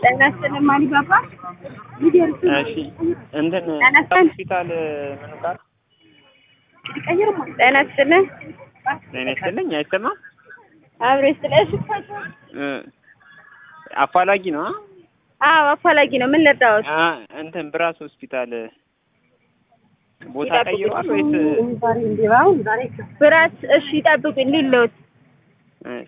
ጤና ይስጥልኝ ማሊባባ። እሺ እንትን ጤና ይስጥልኝ። ሆስፒታል ምኑ ጋር ጤና ይስጥልኝ። ጤና ይስጥልኝ አይሰማም አብሮ ይስጥልኝ። እ አፋላጊ ነው አ? አዎ አፋላጊ ነው። ምን ልርዳዎት? አ እንትን ብራስ ሆስፒታል ቦታ ይጠብቁኝ። ቀይሯል ወይስ ብራት እሺ ይጠብቁኝ ሊለውት እሺ